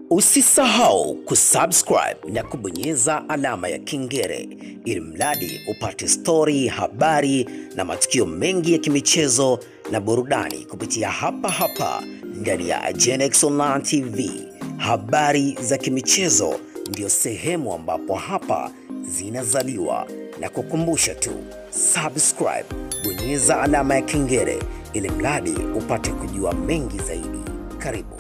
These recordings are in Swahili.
Usisahau kusubscribe na kubonyeza alama ya kengele ili mradi upate stori, habari na matukio mengi ya kimichezo na burudani kupitia hapa hapa ndani ya Genex Online TV. Habari za kimichezo ndio sehemu ambapo hapa zinazaliwa, na kukumbusha tu subscribe, bonyeza alama ya kengele ili mradi upate kujua mengi zaidi. Karibu.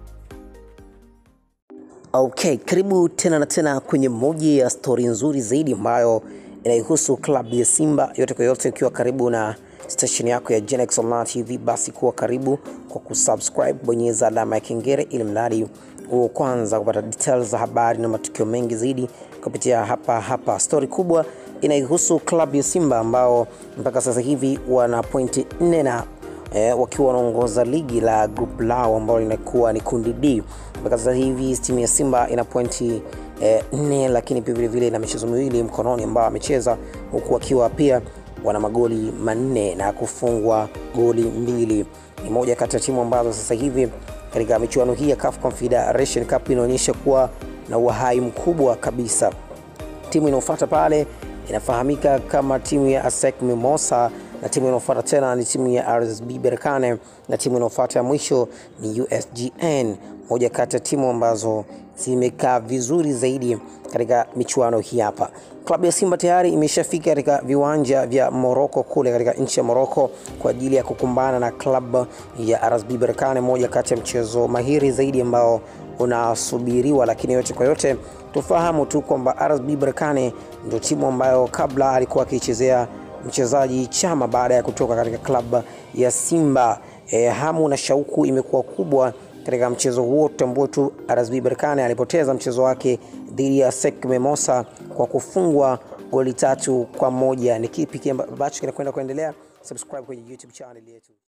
Okay, karibu tena na tena kwenye moja ya stori nzuri zaidi ambayo inaihusu klabu ya Simba. Yote kwa yote, ukiwa karibu na station yako ya Genex Online TV, basi kuwa karibu kwa kusubscribe, bonyeza alama ya kengele ili mradi huo kwanza kupata details za habari na matukio mengi zaidi kupitia hapa hapa. Stori kubwa inaihusu klabu ya Simba ambao mpaka sasa hivi wana pointi nne na eh, wakiwa wanaongoza ligi la group lao ambalo linakuwa ni kundi D. Mpaka sasa hivi timu ya Simba ina pointi eh, nne, lakini pia vilevile ina michezo miwili mkononi ambao amecheza huku wakiwa pia wana magoli manne na kufungwa goli mbili. Ni moja kati ya timu ambazo sasa hivi katika michuano hii ya CAF Confederation Cup inaonyesha kuwa na uhai mkubwa kabisa. Timu inayofuata pale inafahamika kama timu ya ASEC Mimosa na timu inayofuata tena ni timu ya RSB Berkane na timu inayofuata ya mwisho ni USGN, moja kati ya timu ambazo zimekaa vizuri zaidi katika michuano hii hapa. Klabu ya Simba tayari imeshafika katika viwanja vya Moroko kule katika nchi ya Moroko kwa ajili ya kukumbana na klabu ya RSB Berkane, moja kati ya mchezo mahiri zaidi ambao unasubiriwa, lakini yote kwa yote tufahamu tu kwamba RSB Berkane ndio timu ambayo kabla alikuwa akiichezea mchezaji Chama baada ya kutoka katika klabu ya Simba. E, hamu na shauku imekuwa kubwa katika mchezo huo. Tutambue tu RSB Berkane alipoteza mchezo wake dhidi ya SEC Mimosa kwa kufungwa goli tatu kwa moja. Ni kipi ambacho kinakwenda kuendelea? Subscribe kwenye YouTube channel yetu.